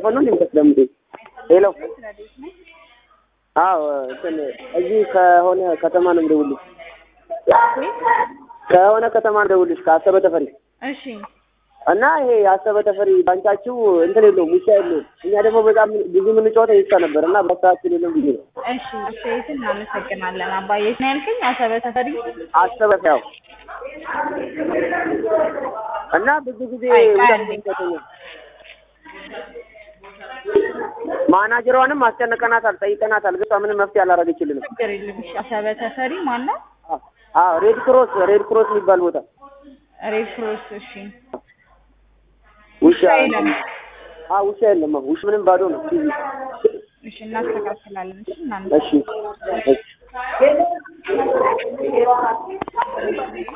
ማይክሮፎን ነው እንደምታስደምጡኝ? ሄሎ አዎ እንትን እዚህ ከሆነ ከተማ ነው የምደውልልሽ። ከሆነ ከተማ ነው የምደውልልሽ ከአሰበ ተፈሪ እሺ እና ይሄ የአሰበ ተፈሪ ባንቻችሁ እንትን የለውም ውሻ የለውም። እኛ ደግሞ በጣም ብዙ የምንጫወተው ይቻ ነበር እና በሰዓችን የለም ብዬ ነው። እሺ አስተያየትን እናመሰግናለን። አባዬ ነው ያልከኝ አሰበ ተፈሪ አሰበ ያው እና ብዙ ጊዜ አይ፣ ውሻ አንዴ። ይጫወተኛል። ማናጀሯንም አስጨንቀናታል፣ ጠይቀናታል፣ ግን እሷ ምንም መፍትሄ አላደረገችልንም። ችግር የለም። እሺ አሰበ ተፈሪ ማን ነው? አዎ ሬድ ክሮስ ሬድ ክሮስ የሚባል ቦታ ሬድ ክሮስ። እሺ ውሻ የለም። አዎ ውሻ የለም። ውሻ ምንም ባዶ ነው። እሺ እናስተካክላለን። እሺ እናመሰግናለን። እሺ እሺ